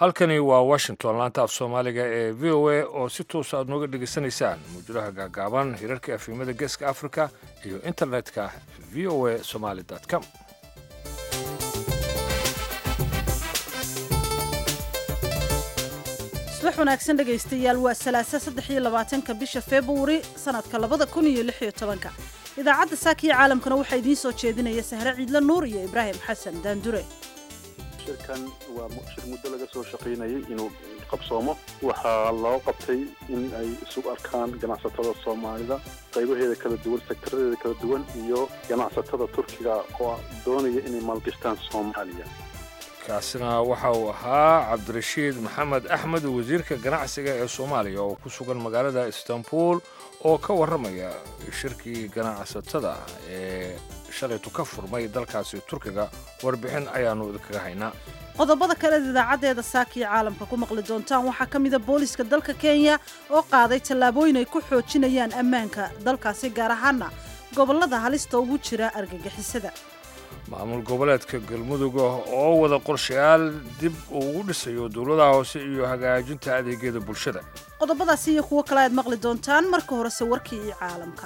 halkani waa washington laanta af soomaaliga ee v o a oo si toosa aad nooga dhegaysanaysaan mawjadaha gaagaaban hirarka afimada geeska africa iyo internetka v o a somaly com subax wanaagsan dhegaystayaal waa salaasa saddex iyo labaatanka bisha februari sanadka labada kun iyo lix iyo tobanka idaacadda saakiyo caalamkana waxaa idiin soo jeedinaya sahre ciidle nuur iyo ibraahim xasan daandure shirkan waa shir muddo laga soo shaqaynayay inuu qabsoomo waxaa loo qabtay in ay isu arkaan ganacsatada soomaalida qaybaheeda kala duwan sektaradeeda kala duwan iyo ganacsatada turkiga oo doonaya inay maalgashtaan soomaaliya kaasina waxa uu ahaa cabdirashiid maxamed axmed wasiirka ganacsiga ee soomaaliya oo ku sugan magaalada istanbul oo ka warramaya shirkii ganacsatada ee shalaytu ka furmay dalkaasi turkiga warbixin ayaannu idinkaga haynaa qodobada kale ed idaacaddeeda saakiyo caalamka ku maqli doontaan waxaa ka mida booliska dalka kenya oo qaaday tallaabooyin ay ku xoojinayaan ammaanka dalkaasi gaar ahaana gobollada halista ugu jira argagixisada maamul goboleedka galmudug oo wada qorshayaal dib ugu dhisayo dowladaha hoose iyo hagaajinta adeegyada bulshada qodobadaasi iyo kuwo kale aad maqli doontaan marka horese warkii iyo caalamka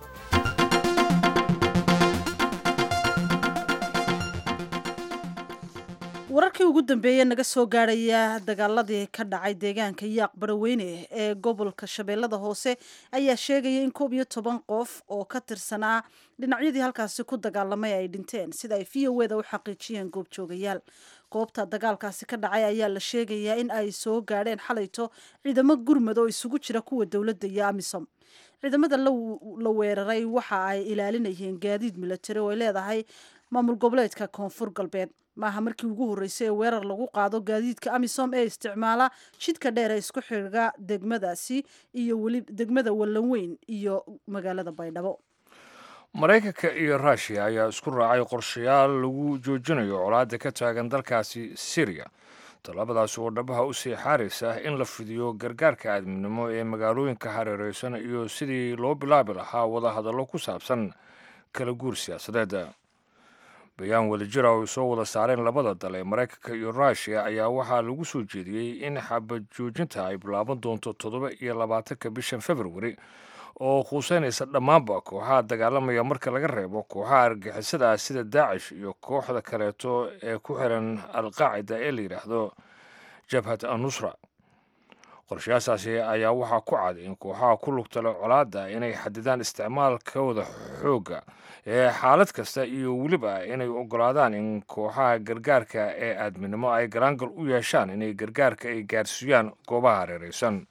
wararkii ugu dambeeyey naga soo gaadhaya dagaaladii ka dhacay deegaanka yaaq baraweyne ee gobolka shabeellada hoose ayaa sheegaya in koob iyo toban qof oo ka tirsanaa dhinacyadii halkaasi ku dagaalamay ay dhinteen sida ay v o eda u xaqiijiyeen goobjoogayaal goobta dagaalkaasi ka dhacay ayaa la sheegayaa in ay soo gaadheen xalayto ciidamo gurmad oo isugu jira kuwa dowladda iyo amisom ciidamada la weeraray waxa ay ilaalinayeen gaadiid milatari oo ay leedahay maamul goboleedka koonfur galbeed maaha markii ugu horreysay ee weerar lagu qaado gaadiidka amisom ee isticmaala jidka dheer ee isku xidga degmadaasi iyo weli degmada wallanweyn iyo magaalada baydhabo maraykanka iyo ruushiya ayaa isku raacay qorshayaal lagu joojinayo colaadda ka taagan dalkaasi syriya tallaabadaasi oo dhabaha u sii xaaraysa in la fidiyo gargaarka aadminimo ee magaalooyinka hareereysan iyo sidii loo bilaabi lahaa wadahadallo ku saabsan kala guur siyaasadeed bayaan wadajira oo ay soo wada saareen labada dal ee maraykanka iyo ruushiya ayaa waxaa lagu soo jeediyey in xabad joojinta ay bilaaban doonto toddoba iyo labaatanka bishan februari oo khuuseynaysa dhammaanba kooxaha dagaalamaya marka laga reebo kooxaha argixisada ah sida daacish iyo kooxda kaleeto ee ku xiran alqaacida ee la yidhaahdo jabhat anusra qorshayaashaasi ayaa waxaa ku cad in kooxaha ku lugtale colaadda inay xadidaan isticmaalkooda xoogga ee xaalad kasta iyo weliba inay ogolaadaan in kooxaha gargaarka ee aadminimo ay garaangal u yeeshaan inay gargaarka ay gaarsiiyaan goobaha hareereysan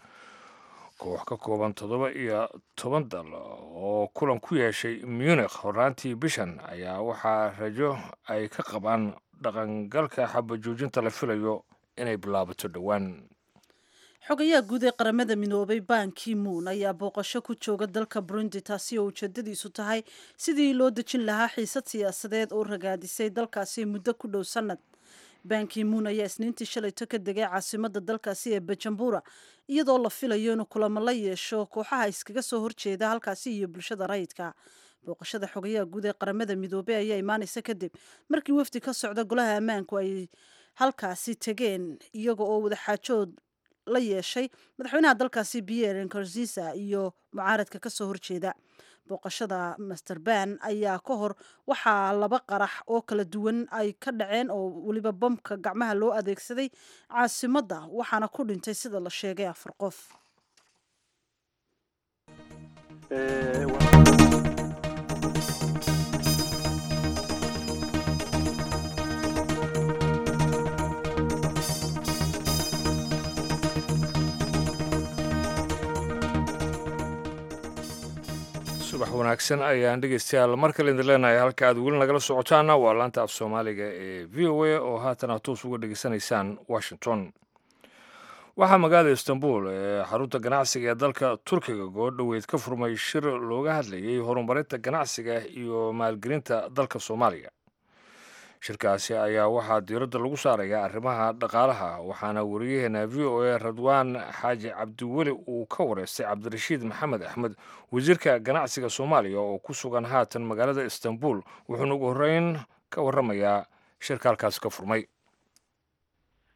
koox ka kooban toddoba iyo toban dal oo kulan ku yeeshay munikh horaantii bishan ayaa waxaa rajo ay ka qabaan dhaqangalka xabajoojinta la filayo inay bilaabato dhowaan xogayaha guud ee qaramada midoobay ban kimuun ayaa booqasho ku jooga dalka burundi taasi oo ujeedadiisu tahay sidii loo dejin lahaa xiisad siyaasadeed oo ragaadisay dalkaasi muddo ku dhow sannad ban kimuun ayaa isniintii shalayto ka degay caasimada dalkaasi ee bajambura iyadoo la filayo inuu kulamo la yeesho kooxaha iskaga soo horjeeda halkaasi iyo bulshada rayidka booqashada xogayaha guud ee qaramada midoobey ayaa imaanaysa kadib markii wafdi ka socda golaha ammaanku ay halkaasi tegeen iyaga oo wadaxaajood la yeeshay madaxweynaha dalkaasi pierre nkurziza iyo mucaaradka ka soo horjeeda booqashada master ban ayaa ka hor waxaa laba qarax oo kala duwan ay ka dhaceen oo weliba bamka gacmaha loo adeegsaday caasimadda waxaana ku dhintay sida la sheegay afar qof subax wanaagsan ayaan dhegeystayaal mar kale idin leenahay halka aad weli nagala socotaana waa laanta af soomaaliga ee v o a oo haatan aad toos uga dhegeysanaysaan washington waxaa magaalada istanbul ee xarunta ganacsiga ee dalka turkiga goordhoweyd ka furmay shir looga hadlayay horumarinta ganacsiga iyo maalgelinta dalka soomaaliya shirkaasi ayaa waxaa diiradda lagu saaraya arrimaha dhaqaalaha waxaana wariyaheena v o a radwaan xaaji cabdiweli uu ka wareystay cabdirashiid maxamed axmed wasiirka ganacsiga soomaaliya oo ku sugan haatan magaalada istanbul wuxuuna ugu horreyn ka warramayaa shirka halkaasi ka furmay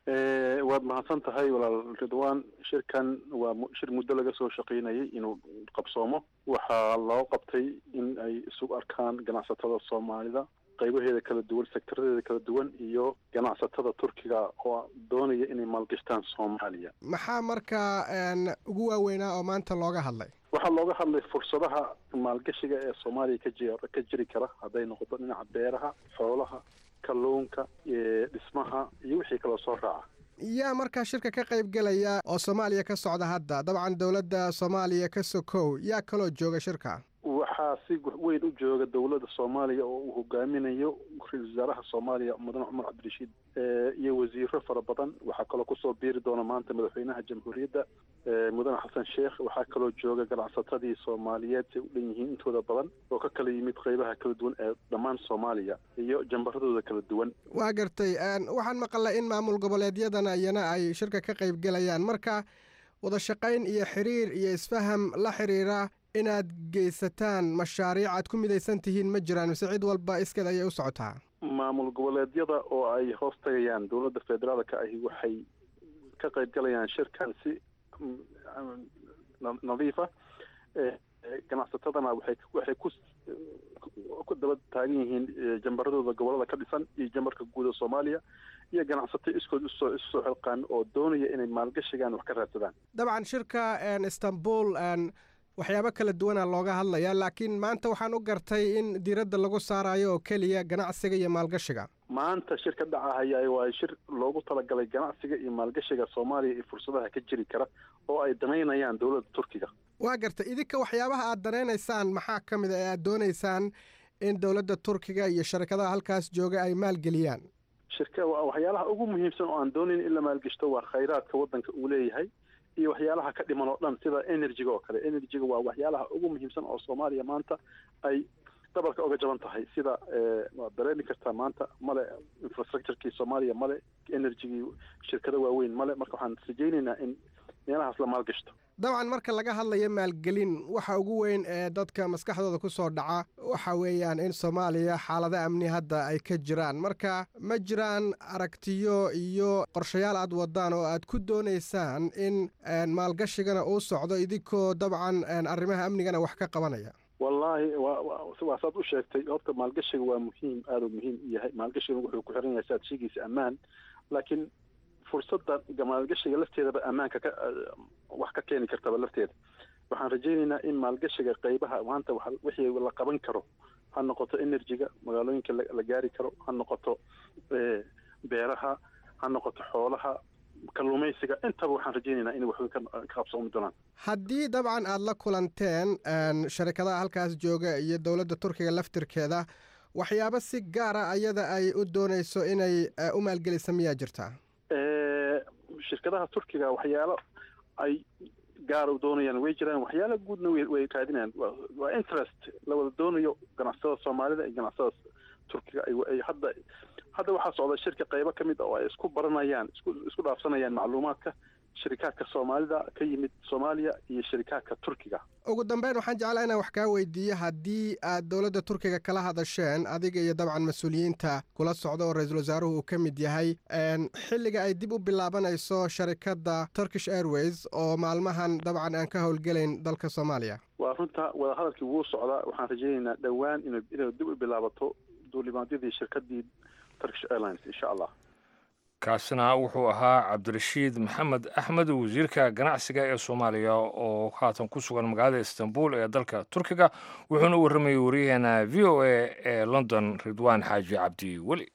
waad mahadsan tahay walaal ridwan shirkan waa shir muddo laga soo shaqaynayay inuu qabsoomo waxaa loo qabtay in ay isugu arkaan ganacsatada soomaalida qaybaheeda kala duwan sektaradeeda kala duwan iyo ganacsatada turkiga oo doonaya inay maalgashtaan soomaaliya maxaa markaa ugu waaweynaa oo maanta looga hadlay waxaa looga hadlay fursadaha maalgashiga ee soomaaliya ka ji ka jiri kara hadday noqoto dhinaca beeraha xoolaha kalluunka dhismaha iyo wixii kaloo soo raaca yaa markaa shirka ka qayb gelaya oo soomaaliya ka socda hadda dabcan dowladda soomaaliya ka sokow yaa kaloo jooga shirka waxaa si weyn u jooga dowladda soomaaliya oo uu hogaaminayo ra-isul wasaaraha soomaaliya mudane cumar cabdirashiid iyo wasiiro fara badan waxaa kaloo kusoo biiri doona maanta madaxweynaha jamhuuriyadda mudane xasan sheekh waxaa kaloo jooga ganacsatadii soomaaliyeed say u dhan yihiin intooda badan oo ka kala yimid qeybaha kala duwan ee dhammaan soomaaliya iyo jambaradooda kala duwan waa gartay waxaan maqalnay in maamul goboleedyadana iyana ay shirka ka qayb gelayaan marka wada shaqayn iyo xiriir iyo isfaham la xiriira inaad geysataan mashaariic aad ku midaysan tihiin ma jiraan mise cid walba iskeed ayay u socotaa maamul goboleedyada oo ay hoos tagayaan dowladda federaalka ahi waxay ka qayb galayaan shirkan si nadiifa ganacsatadana waxay waxay ku ku daba taagan yihiin jambaradooda gobolada ka dhisan iyo jambarka guud ee soomaaliya iyo ganacsato iskood usoo isu soo xilqaan oo doonaya inay maalgashigaan wax ka raadsadaan dabcan shirka istanbul waxyaabo kala duwana looga hadlayaa laakiin maanta waxaan u gartay in diiradda lagu saarayo oo keliya ganacsiga iyo maalgashiga maanta shir ka dhacahaya waa shir loogu talagalay ganacsiga iyo maalgashiga soomaaliya iyo fursadaha ka jiri kara oo ay danaynayaan dowladda turkiga waa gartay idinka waxyaabaha aad danaynaysaan maxaa ka mid a ee aad doonaysaan in dowladda turkiga iyo sharikadaha halkaas jooga ay maalgeliyaan shirka waxyaalaha ugu muhiimsan oo aan doonayn in la maalgashto waa khayraadka waddanka uu leeyahay iyo waxyaalaha ka dhiman oo dhan sida energyga oo kale energyga waa waxyaalaha ugu muhiimsan oo soomaaliya maanta ay dabalka uga jaban tahay sida waad dareemi kartaa maanta male infrastructurekii soomaaliya male energygii shirkado waaweyn male marka waxaan rajaynaynaa in meelahaas la maalgashto dabcan marka laga hadlayo maalgelin waxa ugu weyn ee dadka maskaxdooda ku soo dhaca waxa weeyaan in soomaaliya xaalado amni hadda ay ka jiraan marka ma jiraan aragtiyo iyo qorshayaal aad wadaan oo aad ku doonaysaan in maalgashigana uu socdo idinkoo dabcan arrimaha amnigana wax ka qabanaya wallaahi waa saad u sheegtay horta maalgashiga waa muhiim aada u muhiim u yahay maalgashiga wuxuu ku xiran yahay saad sheegaysa ammaan laakiin fursadda maalgashiga lafteedaba ammaanka ka wax ka keeni kartaba lafteeda waxaan rajaynaynaa in maalgashiga qaybaha maanta wixii la qaban karo ha noqoto energyga magaalooyinka la gaari karo ha noqoto beeraha ha noqoto xoolaha kalluumaysiga intaba waxaan rajaynaynaa inay waxway ka qabsoomi doonaan haddii dabcan aada la kulanteen sharikadaha halkaas jooga iyo dowladda turkiga laftirkeeda waxyaabo si gaara ayada ay u doonayso inay u maalgelisa miyaa jirtaa shirkadaha turkiga waxyaalo ay gaar u doonayaan way jiraan waxyaala guudna way raadinayaan waa interest la wada doonayo ganacsatada soomaalida iyo ganacsatada turkiga ay hadda hadda waxaa socda shirka qaybo ka mid a oo ay isku baranayaan isku isku dhaafsanayaan macluumaadka shirikaadka soomaalida ka yimid soomaaliya iyo shirikaadka turkiga ugu dambeyn waxaan jeclaa inaan wax kaa weydiiyo haddii aad dowladda turkiga kala hadasheen adiga iyo dabcan mas-uuliyiinta kula socda oo ra-iisul wasaaruhu uu ka mid yahay xilliga ay dib u bilaabanayso sharikadda turkish airways oo maalmahan dabcan aan ka howlgelayn dalka soomaaliya waa runta wadahadalkii wuu socdaa waxaan rajaynaynaa dhowaan inu inay dib u bilaabato duulimaadyadii shirkadii turkish airlines insha allah kaasina wuxuu ahaa cabdirashiid maxamed axmed wasiirka ganacsiga ee soomaaliya oo haatan ku sugan magaalada istanbul ee dalka turkiga wuxuuna u warramayay waryaheena v o a ee london ridwaan xaaji cabdi weli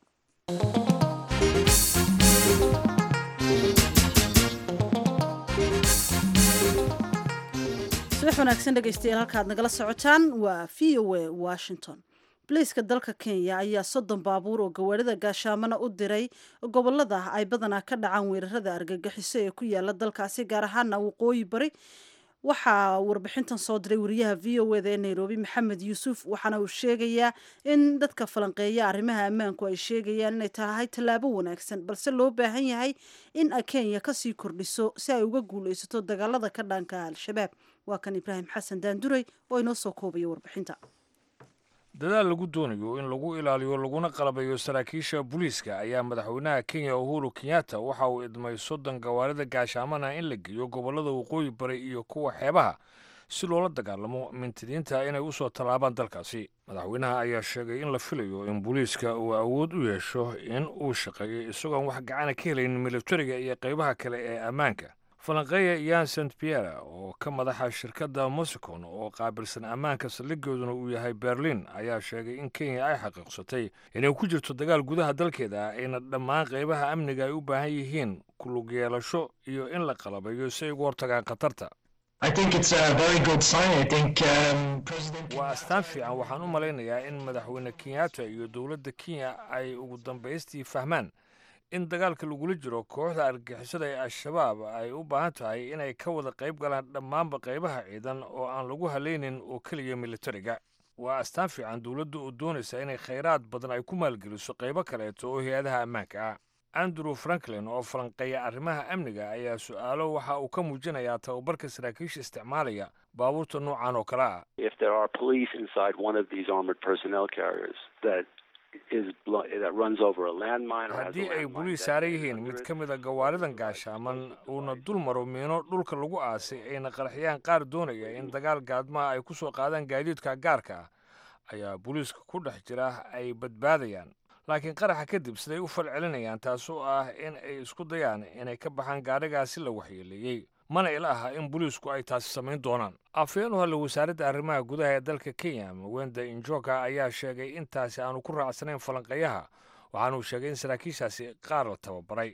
subax wanaagsan dhegaystayaal halkaad nagala socotaan waa v o a washington boliiska dalka kenya ayaa soddon baabuur oo gawaarida gaashaamana u diray gobolada ay badanaa ka dhacaan weerarada argagixiso ee ku yaala dalkaasi gaar ahaana waqooyi bari waxaa warbixintan soo diray wariyaha v o eda ee nairobi maxamed yuusuf waxaana uu sheegayaa in dadka falanqeeya arrimaha ammaanku ay sheegayaan inay tahay tallaabo wanaagsan balse loo baahan yahay in ay kenya kasii kordhiso si ay uga guuleysato dagaalada ka dhanka al-shabaab waa kan ibraahim xasan daanduray oo inoo soo koobaya warbixinta dadaal lagu doonayo in lagu ilaaliyo laguna qalabayo saraakiisha booliiska ayaa madaxweynaha kenya uhuru kenyatta waxa uu idmay soddon gawaarida gaashaamana in la geeyo gobollada waqooyi bari iyo kuwa xeebaha si loola dagaalamo mintidiinta inay u soo tallaabaan dalkaasi madaxweynaha ayaa sheegay in la filayo in booliiska uu awood u yeesho in uu shaqeeyo isagoon wax gacana ka helayn militariga iyo qaybaha kale ee ammaanka falanqeeya yan st pierre oo ka madaxa shirkadda mosicon oo qaabilsan ammaanka saldhigooduna uu yahay berlin ayaa sheegay in kenya ay xaqiiqsatay inay ku jirto dagaal gudaha dalkeeda ayna dhammaan qaybaha amniga ay u baahan yihiin kulug yeelasho iyo in la qalabayo si ay ugu hortagaan khatarta waa astaan fiican waxaan u malaynayaa in madaxweyne kenyatta iyo dowladda kenya ay ugu dambaystii fahmaan in dagaalka lagula jiro kooxda argixisada ee al-shabaab ay u baahan tahay inay ka wada qayb galaan dhammaanba qaybaha ciidan oo aan lagu halaynin oo keliya militariga waa astaan fiican dowladda oo doonaysa inay khayraad badan ay ku maalgeliso qaybo kaleeto oo hay-adaha ammaanka ah andrew franklin oo falanqeeya arrimaha amniga ayaa su-aalo waxa uu ka muujinayaa tababarka saraakiisha isticmaalaya baabuurta noocan oo kale ah haddii ay boliis saaran yihiin mid ka mid a gawaaridan gaashaaman uuna dul maro miino dhulka lagu aasay ayna qaraxyaan qaar doonaya in dagaal gaadmaha ay ku soo qaadaan gaadiidka gaarka ah ayaa booliiska ku dhex jira ay badbaadayaan laakiin qaraxa kadib siday u falcelinayaan taasoo ah in ay isku dayaan inay ka baxaan gaadhigaasi la waxyeeleeyey mana ila aha in booliisku ay taasi samayn doonaan afhayeen u hadla wasaaradda arrimaha gudaha ee dalka kenya mwenda injoka ayaa sheegay intaasi aanu ku raacsanayn falanqeeyaha waxaanuu sheegay in saraakiishaasi qaar la tababaray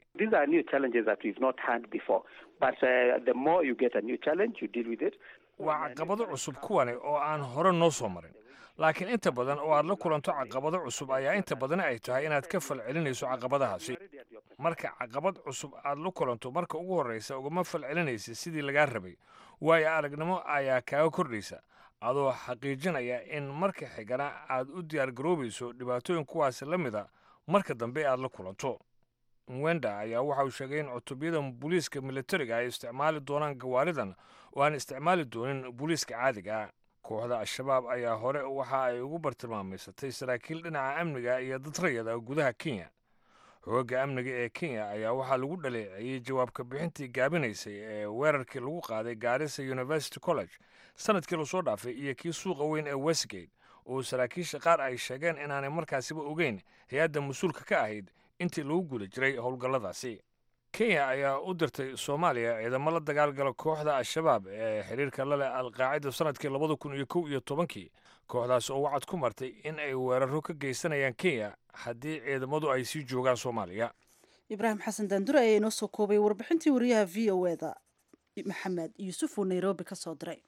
waa caqabado cusub kuwani oo aan hore noo soo marin laakiin inta badan oo aad la kulanto caqabado cusub ayaa inta badan ay tahay inaad ka falcelinayso caqabadahaasi marka caqabad cusub aad la kulanto marka ugu horreysa ugama falcelinaysa sidii lagaa rabay waayo aragnimo ayaa kaaga kordhaysa adoo xaqiijinaya in marka xigana aad u diyaargaroobayso dhibaatooyin kuwaasi la mida marka dambe aad la kulanto mwenda ayaa waxa uu sheegay in cutubyada booliiska militariga ay isticmaali doonaan gawaaridan oo aan isticmaali doonin booliiska caadiga ah kooxda al-shabaab ayaa hore waxa ay ugu bartilmaamaysatay saraakiil dhinaca amniga iyo dad rayada gudaha kenya xoogga amniga ee kenya ayaa waxaa lagu dhaleeceeyey jawaabka bixintii gaabinaysay ee weerarkii lagu qaaday gaarisa university college sanadkii lasoo dhaafay iyo kii suuqa weyn ee westgate oo saraakiisha qaar ay sheegeen inaanay markaasiba ogeyn hay-adda mas-uulka ka ahayd intii lagu guda jiray howlgalladaasi kenya ayaa u dirtay soomaaliya ciidamo la dagaalgala kooxda al-shabaab ee xiriirka la leh alqaacida sanadkii labada kun iyo kow iyo tobankii kooxdaas oo wacad ku martay in ay weeraro ka geysanayaan kenya haddii ciidamadu ay sii joogaan soomaaliya ibraahim xasan daandure ayaa inoo soo koobay warbixintii wariyaha v o eda maxamed yuusuf uu nairobi ka soo diray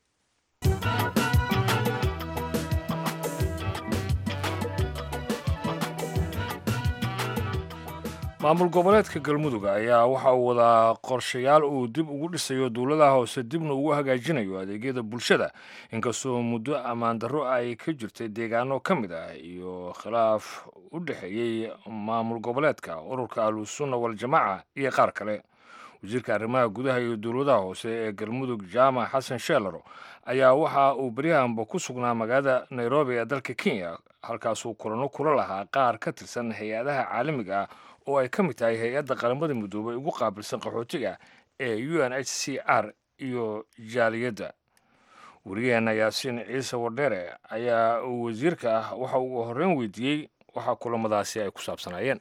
maamul goboleedka galmudug ayaa waxa uu wadaa qorshayaal uu dib ugu dhisayo dowladaha hoose dibna ugu hagaajinayo adeegyada bulshada inkastoo muddo ammaan darro ay ka jirtay deegaano ka mid ah iyo khilaaf u dhexeeyey maamul goboleedka ururka ahlusunna waljamaaca iyo qaar kale wasiirka arrimaha gudaha iyo dowladaha hoose ee galmudug jaamac xasan sheelaro ayaa waxa uu beryahanba ku sugnaa magaalada nairobi ee dalka kenya halkaasuu kulano kula lahaa qaar ka tirsan hay-adaha caalamiga ah oo ay ka mid tahay hay-adda qaramada midoobay ugu qaabilsan qaxootiga ee u n h c r iyo jaaliyadda wariyaheena yaasiin ciise wardheere ayaa wasiirka ah waxa uu horreyn weydiiyey waxa kulamadaasi ay ku saabsanaayeen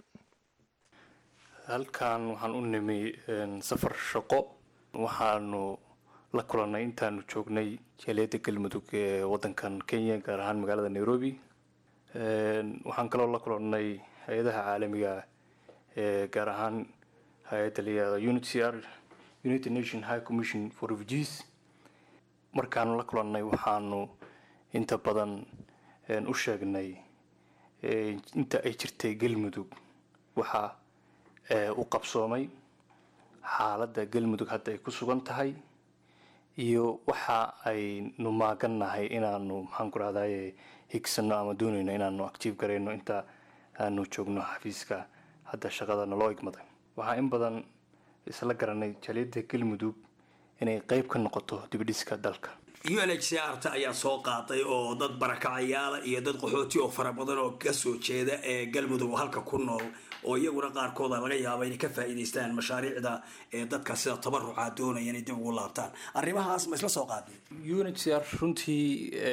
halkan waxaan u nimi safar shaqo waxaanu la kulannay intaanu joognay jaaliyadda galmudug ee waddankan kenya gaar ahaan magaalada nairobi waxaan kaloo la kulannay hay-adaha caalamiga ee gaar ahaan hay-adda layihahdo unit c r united nation high commission for refugees markaanu la kulannay waxaanu inta badan u sheegnay inta ay jirtay galmudug waxaa u qabsoomay xaaladda galmudug hadda ay ku sugan tahay iyo waxa aynu maagannahay inaanu maxaan ku rahdaye higsano ama doonayno inaanu actiive garayno inta aanu joogno xafiiska hadda shaqada naloo igmaday waxaa in badan isla garanay jaaliyadda galmudug inay qeyb ka noqoto dibidhiska dalka u n h c r ta ayaa soo qaaday oo dad barakacayaala iyo dad qaxooti oo fara badan oo kasoo jeeda ee galmudug oo halka ku nool oo iyaguna qaarkooda laga yaaba inay ka faa'iidaystaan mashaariicda ee dadka sida tabaruca doonaya inay dib ugu laabtaan arrimahaas ma isla soo qaadeen unhcr runtii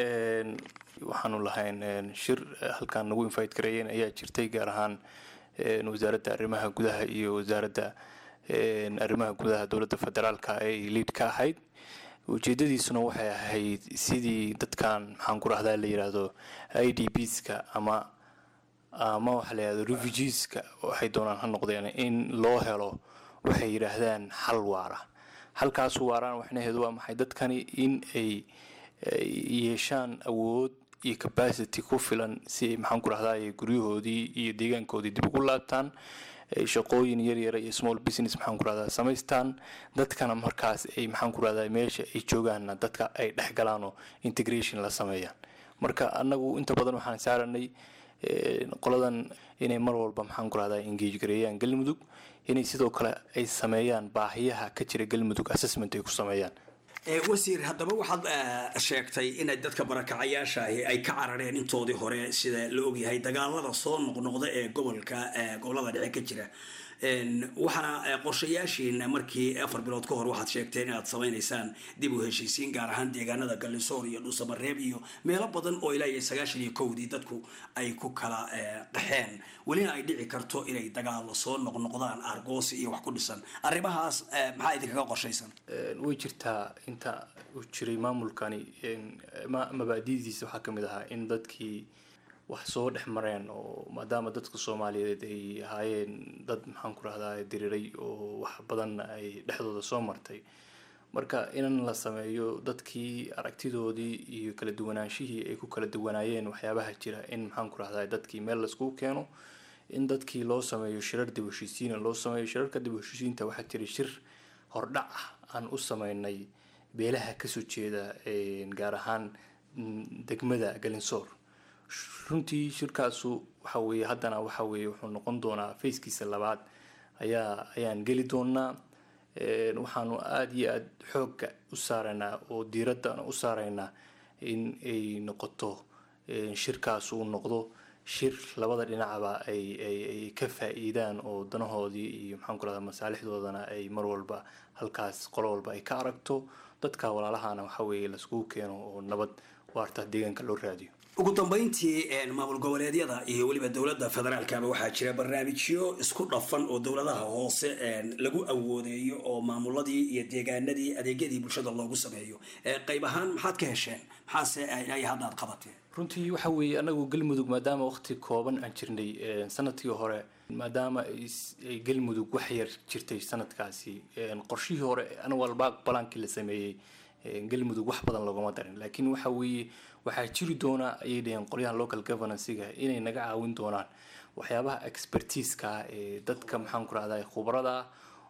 waxaanu lahayn shir halkaan nagu invite gareeyeen ayaa jirtay gaar ahaan wasaaradda arrimaha gudaha iyo wasaaradda arrimaha gudaha dowladda federaalka ay liid ka ahayd ujeedadiisuna waxay ahayd sidii dadkan maxaan ku rahdaa la yidhaahdo i d bska ama ama waxaa la yidhahdo refugeeska waxay doonaan ha noqdeen in loo helo waxay yidhaahdaan xal waara halkaas waaraan waxnaheedu waa maxay dadkani in ay yeeshaan awood iyo capacity ku filan si ay maxaan ku rahdaa guryahoodii iyo deegaankoodii dib ugu laabtaan shaqooyin yaryara iyo small business maxaan ku rahdaa samaystaan dadkana markaas ay maxaan ku rahdaa meesha ay joogaanna dadka ay dhexgalaan oo integration la sameeyaan marka annagu inta badan waxaan saaranay qoladan inay mar walba maxaan ku rahdaa engage gareeyaan galmudug inay sidoo kale ay sameeyaan baahiyaha ka jira galmudug assessment ay ku sameeyaan wasiir haddaba waxaad sheegtay inay dadka barakacayaasha ahi ay ka carareen intoodii hore sida la ogyahay dagaalada soo noqnoqda ee gobolka gobolada dhexe ka jira waxaana qorshayaashiina markii afar bilood ka hor waxaad sheegteen inaad samaynaysaan dib u heshiisiin gaar ahaan deegaanada gallisoor iyo dhuusamareeb iyo meelo badan oo ilaa iyo sagaashan iyo kowdii dadku ay ku kala qaxeen welina ay dhici karto inay dagaalo soo noqnoqdaan argoosi iyo wax ku dhisan arrimahaas maxaa idinkaga qorshaysan way jirtaa inta uu jiray maamulkani mabaadidiisa waxaa kamid ahaa in dadkii wax soo dhex mareen oo maadaama dadka soomaaliyeed ay ahaayeen dad maxaan ku rahdaa diriray oo wax badan ay dhexdooda soo martay marka in la sameeyo dadkii aragtidoodii iyo kala duwanaanshihii ay ku kala duwanaayeen waxyaabaha jira in maxaan ku rahdaa dadkii meel laiskugu keeno in dadkii loo sameeyo shirar dib heshiisiina loo sameeyo shirarka dib heshiisiinta waxaa jira shir hordhac ah aan u sameynay beelaha kasoo jeeda gaar ahaan degmada galinsoor runtii shirkaasu waxa weeye haddana waxa weeye wuxuu noqon doonaa fayskiisa labaad ayaa ayaan geli doonaa waxaanu aada iyo aada xoogga u saaraynaa oo diiradda u saaraynaa in ay noqoto shirkaas uu noqdo shir labada dhinacba ay ay ay ka faa-iidaan oo danahoodii iyo maxaan ku rahdaa masaalixdoodana ay mar walba halkaas qolo walba ay ka aragto dadka walaalahana waxa weeye laiskugu keeno oo nabad waarta deegaanka loo raadiyo ugu dambeyntii maamul goboleedyada iyo weliba dowladda federaalkaba waxaa jira barnaamijyo isku dhafan oo dowladaha hoose lagu awoodeeyo oo maamuladii iyo deegaanadii adeegyadii bulshada loogu sameeyo qayb ahaan maxaad ka hesheen maxaase ay hadda aad qabateen runtii waxa weeye anagu galmudug maadaama waqti kooban aan jirnay sanadkii hore maadaama ay galmudug wax yar jirtay sanadkaasi qorshihii hore anwal balaankii la sameeyey galmudug wax badan loogama darin laakiin waxa weeye waxaa jiri doonaa ayay dhaheen qolyaha local governancega inay naga caawin doonaan waxyaabaha expertiiska ee dadka maxaan ku rahdaa khubarada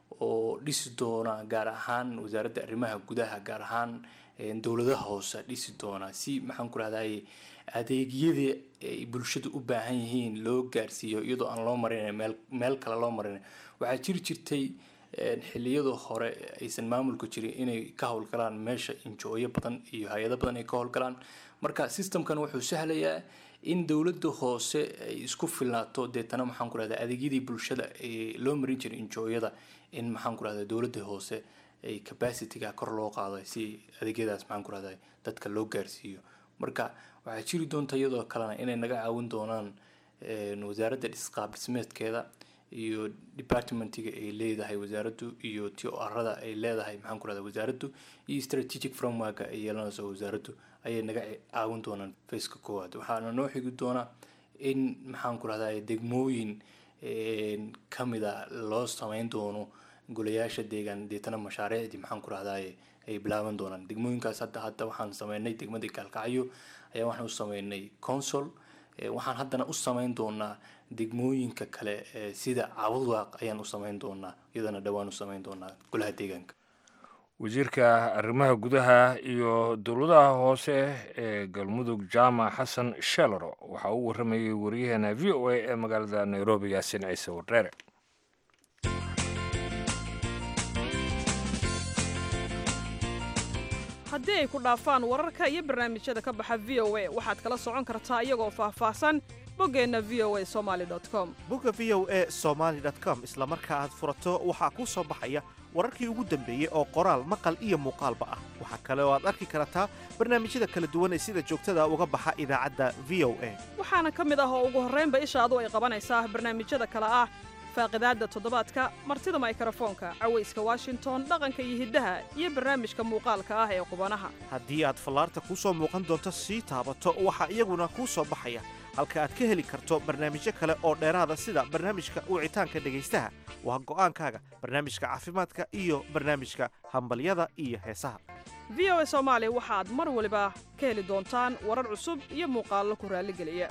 oo dhisi doona gaar ahaan wasaaradda arrimaha gudaha gaar ahaan dowladaha hoose dhisi doona si maxaan ku rahday adeegyada ay bulshada u baahan yihiin loo gaarsiiyo iyadoo aan loo marin meel meel kale loo marin waxaa jiri jirtay xiliyada hore aysan maamulka jirin inay ka howlgalaan meesha injooyo badan iyo hay-ado badan ay ka howlgalaan marka systemkan wuxuu sahlayaa in dowladda hoose ay isku filnaato deetana maxaan ku rahdaa adeegyadii bulshada ee loo marin jiray injooyada in maxaan ku rahdaa dowladda hoose ay capacityga kor loo qaado si adeegyadaas maxaan ku rahdaa dadka loo gaarsiiyo marka waxaa jiri doonta iyadoo kalena inay naga caawin doonaan wasaaradda dhisqaab dhismeedkeeda iyo departmentiga ay leedahay wasaaraddu iyo t o arada ay leedahay maxaan ku rahdaa wasaaraddu iyo strategic frameworka ay yeelanayso wasaaraddu ayay naga caawin doonaan faceka koowaad waxaana noo xigi doonaa in maxaan ku rahdaa degmooyin kamida loo sameyn doono golayaasha deegaan deetana mashaariicdii maxaan ku rahdaa ay bilaaban doonaan degmooyinkaas hadda hadda waxaan sameynay degmada gaalkacyo ayaa waxaan u sameynay consol waxaan haddana u sameyn doonaa degmooyinka kale sida cabudwaaq ayaan u sameyn doonaa iyadana dhowaan u sameyn doonaa golaha deegaanka wasiirka arrimaha gudaha iyo dowladaha hoose ee galmudug jaamac xasan shelaro waxaa uu waramayay wariyaheena v o a ee magaalada nairobi yaasin ciise wardheere haddii ay ku dhaafaan wararka iyo barnaamijyada ka baxa v o a waxaad kala socon kartaa iyagoo faahfaahsan boggeenna v o a somaali com bogga v o a somaali com isla marka aad furato waxaa kuu soo baxaya wararkii ugu dambeeyey oo qoraal maqal iyo muuqaalba ah waxaa kale oo aad arki kartaa barnaamijyada kala duwan ee sida joogtada uga baxa idaacadda v o a waxaana ka mid ah oo ugu horraynba ishaadu ay qabanaysaa barnaamijyada kale ah faaqidaadda toddobaadka martida maykrofoonka cawayska washington dhaqanka iyo hiddaha iyo barnaamijka muuqaalka ah ee qubanaha haddii aad fallaarta kuu soo muuqan doonto sii taabato waxaa iyaguna kuu soo baxaya halka aad ka heli karto barnaamijyo kale oo dheeraada sida barnaamijka wicitaanka dhegaystaha waa go'aankaaga barnaamijka caafimaadka iyo barnaamijka hambalyada iyo heesaha v o a soomaali waxaad mar waliba ka heli doontaan warar cusub iyo muuqaallo ku raalligeliya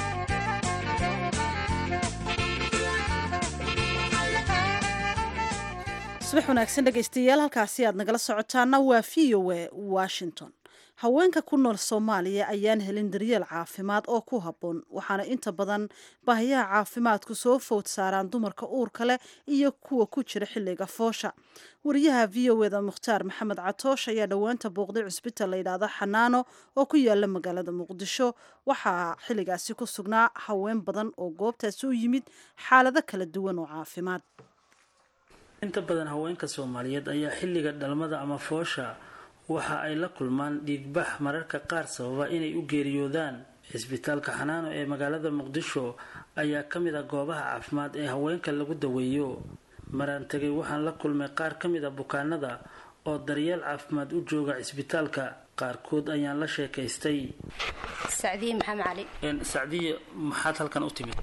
subax wanaagsan dhegaystayaal halkaasi aad nagala socotaana waa v o a washington haweenka ku nool soomaaliya ayaan helin daryeel caafimaad oo ku habboon waxaana inta badan baahiyaha caafimaadku soo fowd saaraan dumarka uurka leh iyo kuwa ku jira xilliga foosha wariyaha v o eda mukhtaar maxamed catoosh ayaa dhowaanta booqday cusbital layidhaahdo xanaano oo ku yaala magaalada muqdisho waxaa xilligaasi ku sugnaa haween badan oo goobtaasi u yimid xaalado kala duwan oo caafimaad inta badan haweenka soomaaliyeed ayaa xilliga dhalmada ama foosha waxa ay la kulmaan dhiigbax mararka qaar sababa inay u geeriyoodaan cisbitaalka xanaano ee magaalada muqdisho ayaa ka mid ah goobaha caafimaad ee haweenka lagu daweeyo maraan tegay waxaan la kulmay qaar ka mid a bukaanada oo daryeel caafimaad u jooga cisbitaalka qaarkood ayaan la sheekaystay sacdiye maxamed cali sacdiye maxaad halkan u timid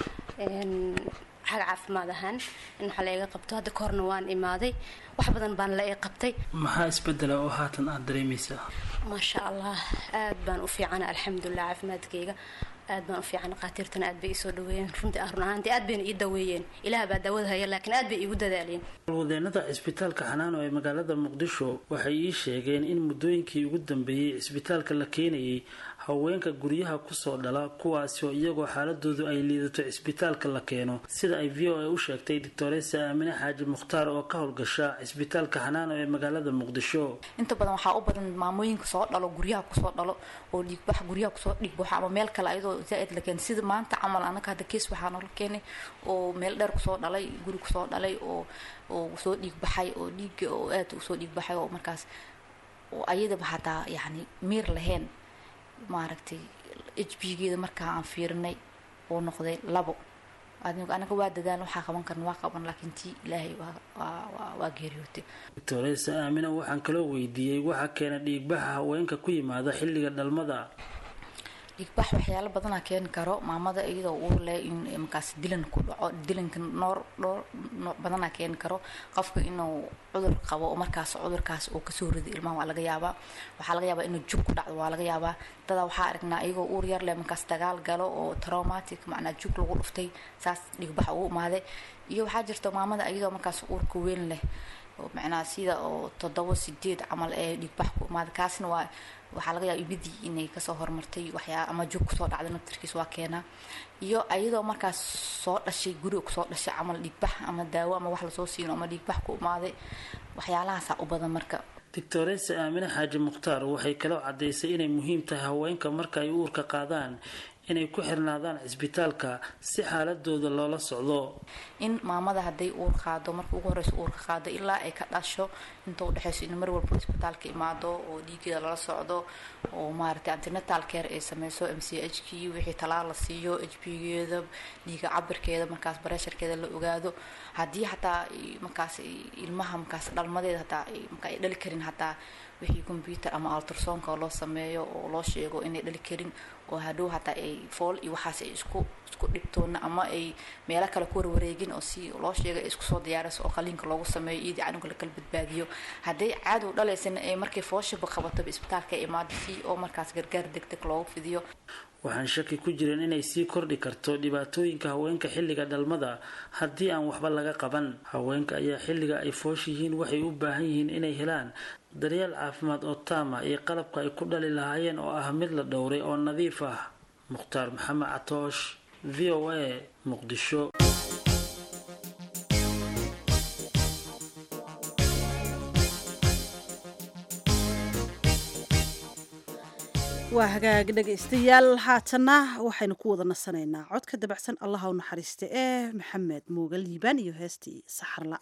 xag caafimaad ahaan in waxa la iga qabto hadda ka horna waan imaaday wax badan baan la ii qabtay maxaa isbedela oo haatan aad dareemaysaa maasha allah aad baan u fiicana alxamdulilah caafimaadkayga aad baan u fiican dhaqaatiirtana aad bay iisoo dhaweeyeen runtii ah run ahaantii aad bayna ii daweeyeen ilaah baa daawada haya laakiin aad bay iigu dadaaleen wadeenada cisbitaalka xanaano ee magaalada muqdisho waxay ii sheegeen in muddooyinkii ugu dambeeyey cisbitaalka la keenayay haweenka guryaha kusoo dhala kuwaasi oo iyagoo xaaladoodu ay liidato cisbitaalka la keeno sida ay v o a u sheegtay doctoresa aamine xaaji mukhtaar oo ka howlgasha cisbitaalka xanaano ee magaalada muqdisho inta badan waxaa u badan maamooyinka soo dhalo guryaha kusoo dhalo oo dhiigbax guryaha kusoo dhiigbaxo ama meel kale ayadoo zaa-id la keenay sida maanta camal anaga hadda kees waxaa noola keenay oo meel dheer kusoo dhalay guri kusoo dhalay oo oo soo dhiigbaxay oo dhiigga oo aad usoo dhiigbaxay oo markaas oo ayadaba hataa yacni miir lahayn maaragtay h b geeda markaa aan fiirinay uu noqday labo anaga waa dadaan waxaa qaban karna waa qaban laakiin tii ilaahay waa geeriyootay doctoresa aamina waxaan kaloo weydiiyey waxaa keena dhiigbaxa haweenka ku yimaada xilliga dhalmada dhiigbax waxyaalo badanaa keeni karo maamada iyadoo uur leh in markaas dilan ku dhaco dilanka noor dhowr nooc badanaa keeni karo qofka inuu cudur qabo oo markaas cudurkaas uu kasoo rido ilmaha waa laga yaabaa waxaa laga yaabaa inuu jug ku dhacdo waa laga yaabaa dadaa waxaa aragnaa iyagoo uur yar leh markaas dagaal galo oo traumatic macnaa jug lagu dhuftay saas dhiigbax ugu imaaday iyo waxaa jirta maamada iyadoo markaas uurka weyn leh macnaa sida oo toddoba sideed camal ee dhiigbax ku imaaday kaasna waa waxaa laga yaaba ibidii inay kasoo hormartay waxyaa ama jug kusoo dhacday naftarkiis waa keenaa iyo ayadoo markaas soo dhashay guriga kusoo dhashay camal dhiigbax ama daawo ama wax lasoo siino ama dhiigbax ku imaaday waxyaalahaasaa u badan marka doctoresa aamine xaaji mukhtaar waxay kaloo caddaysay inay muhiim tahay haweenka marka ay uurka qaadaan inay ku xirnaadaan cisbitaalka si xaaladooda loola socdo in maamada hadday uur qaado marka ugu horeysa uurka qaado ilaa ay ka dhasho inta udhexeyso in mar walba isbitaalka imaado oo dhiigeeda lala socdo oo maaragtay antenatal care ay sameyso m c h k wixii talaal la siiyo h p geeda dhiiga cabirkeeda markaas bareesharkeeda la ogaado haddii hataa markaas ilmaha markaas dhalmadeeda hataa marka ay dhali karin hataa wixii combyuter ama altrasonka loo sameeyo oo loo sheego inay dhali karin oo hadhow hataa ay fool iyo waxaas ay isku isku dhibtoona ama ay meelo kale ku warwareegin oo si loo sheegay ay isku soo diyaarayso oo qaliinka loogu sameeyo iyadii canuga la kala badbaadiyo hadday cadow dhalaysana ay markay fooshaba qabataba isbitaalka ay imaado si oo markaas gargaar degdeg loogu fidiyo waxaan shaki ku jirin inay sii kordhi karto dhibaatooyinka haweenka xilliga dhalmada haddii aan waxba laga qaban haweenka ayaa xilliga ay foosh yihiin waxay u baahan yihiin inay helaan daryeel caafimaad oo taama iyo qalabka ay ku dhali lahaayeen oo ah mid la dhowray oo nadiif ah mukhtaar maxamed catoosh v o a muqdisho waa hagaag dhegaystayaal haatanna waxaynu ku wada nasanaynaa codka dabacsan allaha u naxariista ee maxamed muuga liibaan iyo heestii saxarla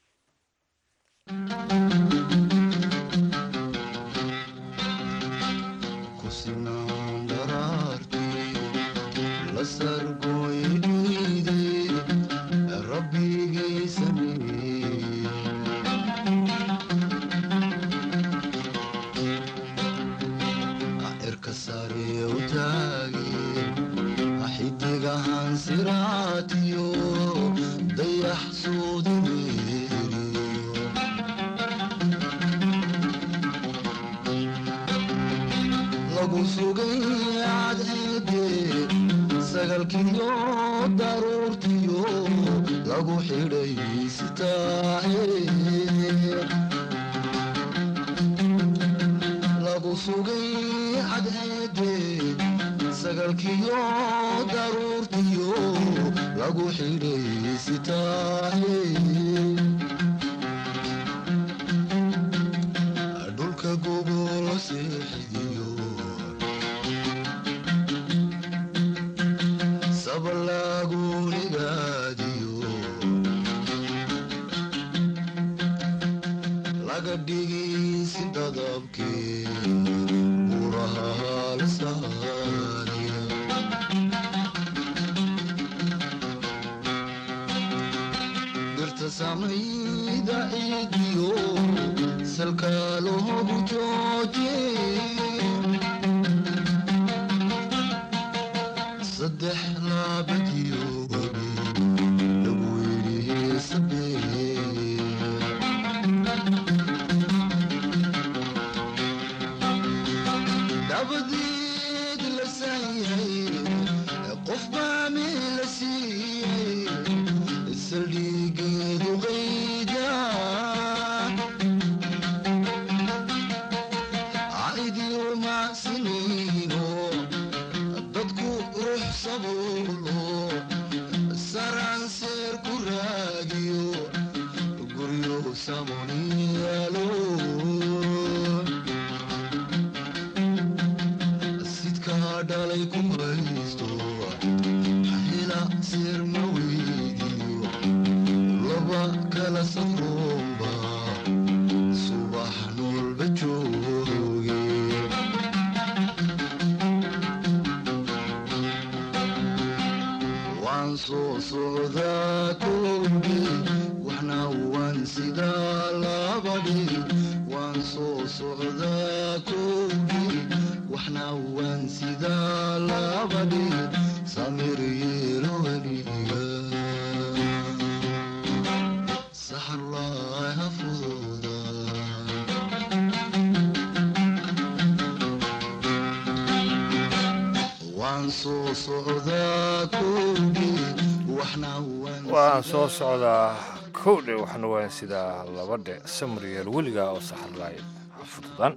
waan soo socdaa kowdhe waxna waan sidaa labadhe samariyeel weliga oo saxarlaay fududan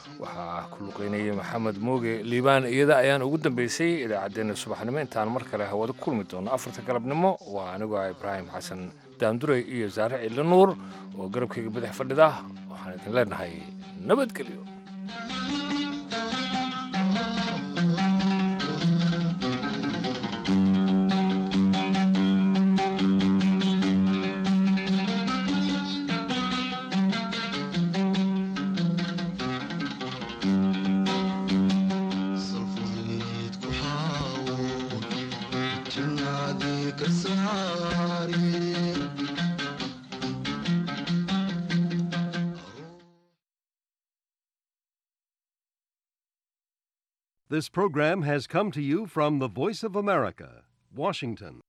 waxaa ku luqeynayay maxamed mooge liibaan iyada ayaan ugu dambeysay idaacaddeenna subaxnimo intaan mar kale hawada kulmi doono afarta galabnimo waa anigoo ah ibraahim xasan daanduray iyo saare cidlo nuur oo garabkayga badax fadhida waxaan idin leenahay nabadgelyo This program has come to you from the Voice of America, Washington.